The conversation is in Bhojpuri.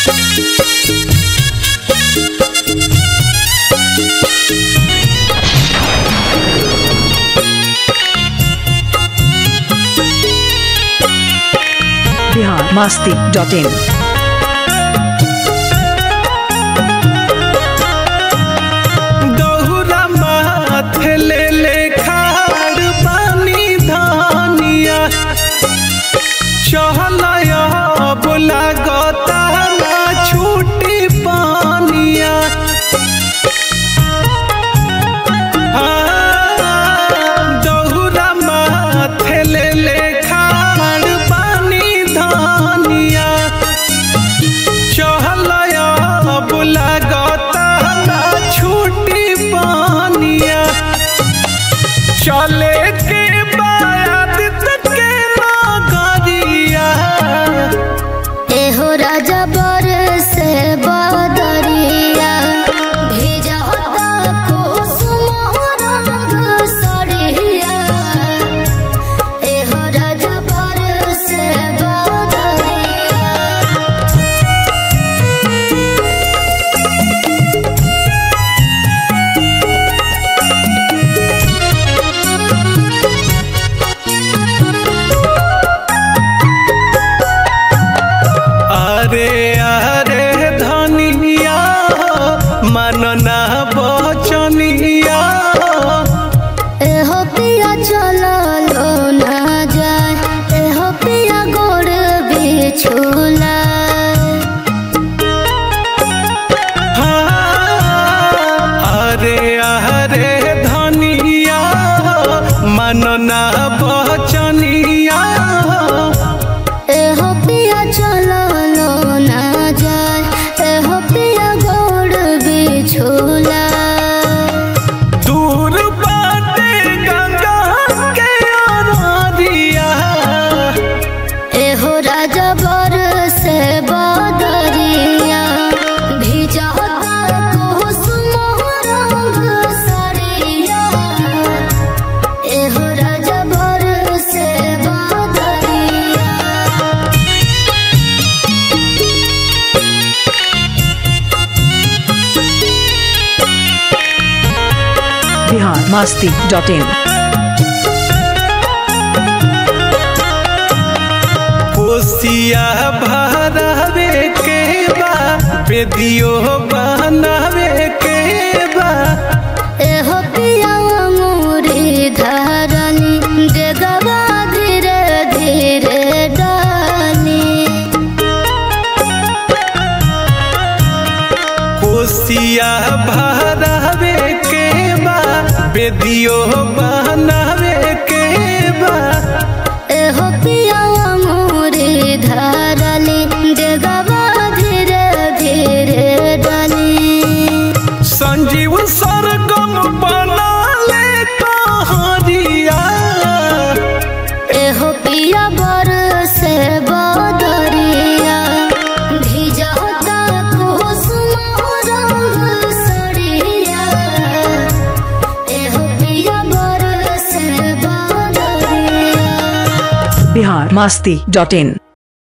बिहार मस्ती डॉट इन दौरा माथे ले ले खाड़ पानी धानिया चहलया बोला गता ना छूटी पानिया हाँ, दौरा माथे ले ले खाड़ पानी धानिया चहलया बुला गता ना छूटी पानिया चले के बाद तक के नगरिया एहो राजा बर से बदरिया भेजा कुसुम रंग सरिया एहो राजा बर से बदरिया अरे अरे धनिया मनना बचनिया एहो पिया चलो ना जाए एहो पिया गोड़ बिछुला हाँ, अरे अरे धनिया मनना बचनिया एहो पिया चलो ना जाए एहो पिया गोड़ बिछुला दूर बाटे गंगा के अररिया एहो राजा बर से बदरिया भिजा कुसुम रंग सरिया एहो राजा बर से बदरिया बिहार मस्ती डॉट इन कोसिया भरावे के बा बेदियो बनावे के बा एहो पिया अंगूरी धरनी डेगवा धीरे धीरे डाली कोसिया भरावे के बा बेदियो बनावे के बा एहो पिया अंगूरी धरली डेगवा धीरे धीरे डाली संजीव सरगम बना ले कहानिया एहो पिया बर से बदरिया भिजता कुसुम रंग सरिया एहो पिया बर से बदरिया बिहार मस्ती डॉट इन